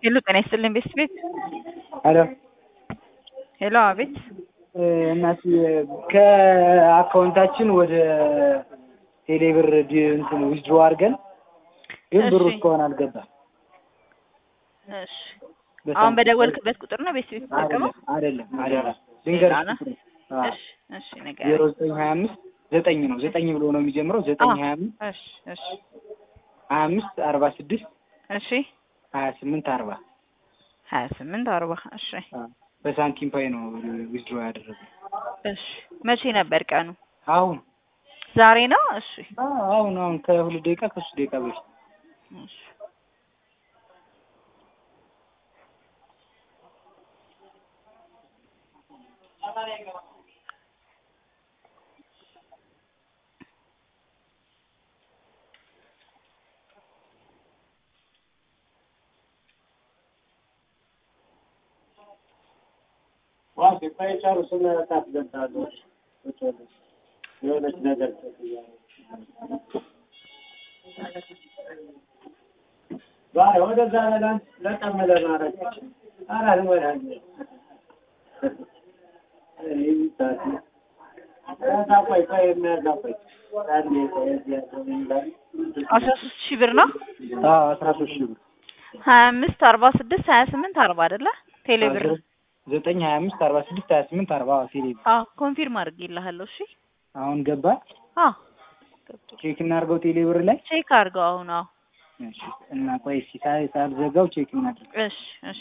ሄሎ ጤና ይስጥልኝ ቤት ቤት ሄሎ ሄሎ አቤት እናት ከአካውንታችን ወደ ቴሌብር ዲ- እንትን ዊዝድሮ አድርገን ግን ብሩ እሺ። እስካሁን አልገባም። እሺ አሁን በደወልክበት ቁጥር ነው ቤት ቤት ተጠቀመው አይደለም አይደለም ልንገርሽ ሌላ ነው? ቁጥሩ። አዎ። እሺ እሺ ነገር ዜሮ ዘጠኝ ሀያ አምስት ዘጠኝ ነው ዘጠኝ ብሎ ነው የሚጀምረው ዘጠኝ አዎ። ሀያ አምስት እሺ እሺ ሀያ አምስት አርባ ስድስት እሺ ሀያ ስምንት አርባ ሀያ ስምንት አርባ እሺ በሳንቲም ፓይ ነው ዊዝድሮ ያደረገው። እሺ መቼ ነበር ቀኑ አሁን ዛሬ ነው እሺ አዎ፣ አሁን አሁን ከሁለት ደቂቃ ከሶስት ደቂቃ በፊት እሺ የሆነች ነገር ዛሬ ወደዛ በላን ለቀመለ ማረግ አራት ወዳጅ ቆይ ቆይ የሚያጋባኝ አስራ ሶስት ሺህ ብር ነው አዎ አስራ ሶስት ሺህ ብር ሀያ አምስት አርባ ስድስት ሀያ ስምንት አርባ አይደለ ቴሌ ብር ዘጠኝ ሀያ አምስት አርባ ስድስት ሀያ ስምንት አርባ ቴሌ ብር አዎ ኮንፊርም አድርጌልሃለሁ እሺ አሁን ገባ አዎ ቼክ እናድርገው ቴሌ ብር ላይ ቼክ አድርገው አሁን አዎ እሺ እና ቆይ እስኪ ሳይ ሳልዘጋው ቼክ እናድርግ እሺ እሺ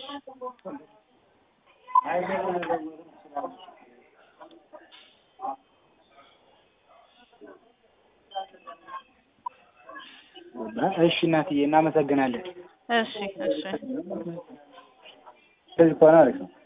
እሺ እናትዬ እናመሰግናለን እሺ እሺ ስለዚህ ከሆነ አሪፍ ነው